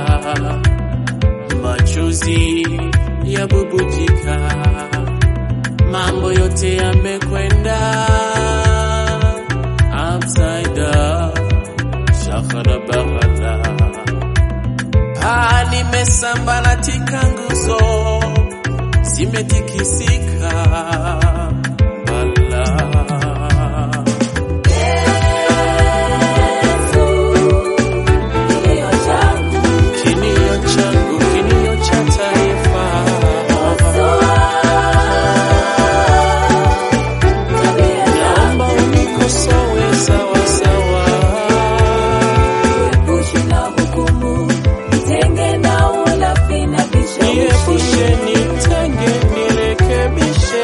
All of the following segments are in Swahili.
machozi ya bubujika, mambo yote yamekwenda upside down, shakara baghala. Ah, nimesambaratika, nguzo zimetikisika, bala kilio changu, kilio cha taifa. Naomba unikosoe sawa sawa, niepushe, nitenge, nirekebishe.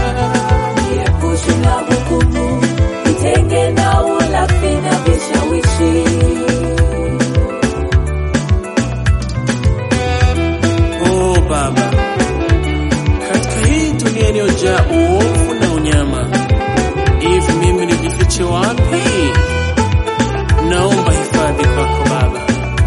Oh Baba, katika hii dunia iliyojaa uovu na unyama, hivi mimi nijifiche wapi? Naomba hifadhi kwako Baba.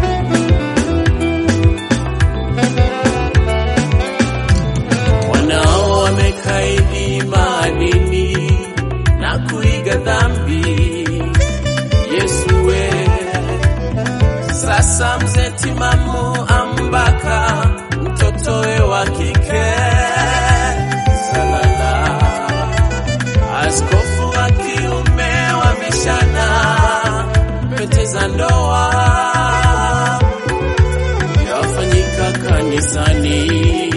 Wanao wamekaidi maadili na kuiga dhambi, Yesu we sasa mzee timamu ambaka mtotowe wa kike salala, askofu wa kiume wa vishana pete za ndoa yafanyika kanisani,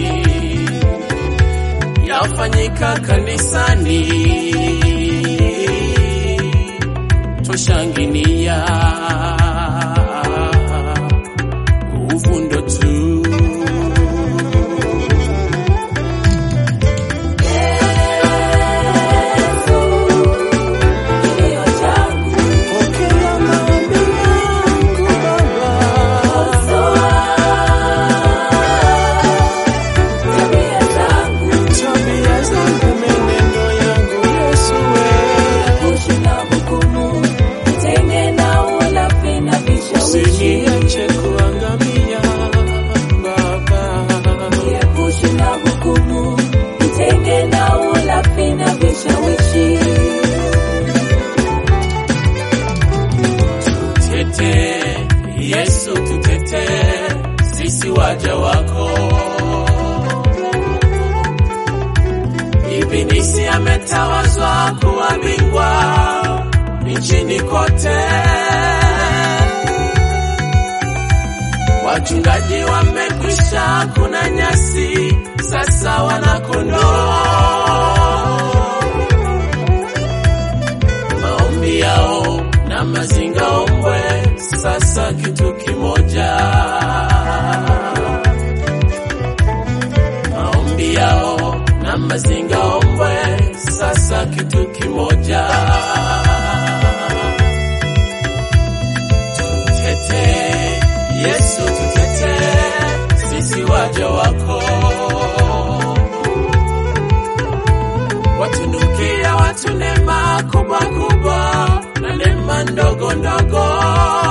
yafanyika kanisani, tushangilia uvundo tu. Pokea maombi yangu Baba, tabia zangu, menendo yangu Yesu we Usiniache kuangamia Baba, tete Yesu, tutete sisi waja wako. Ibilisi ametawazwa kuwa bingwa nchini kote, wachungaji wamekwisha kuna nyasi, sasa wanakondoo maombi yao na mazinga ombwe, sasa kitu kimoja. Maombi yao na mazinga ombwe, sasa kitu kimoja. Tutete Yesu, tutete sisi waja wako watunukia watu neema kubwa kubwa na neema ndogo ndogo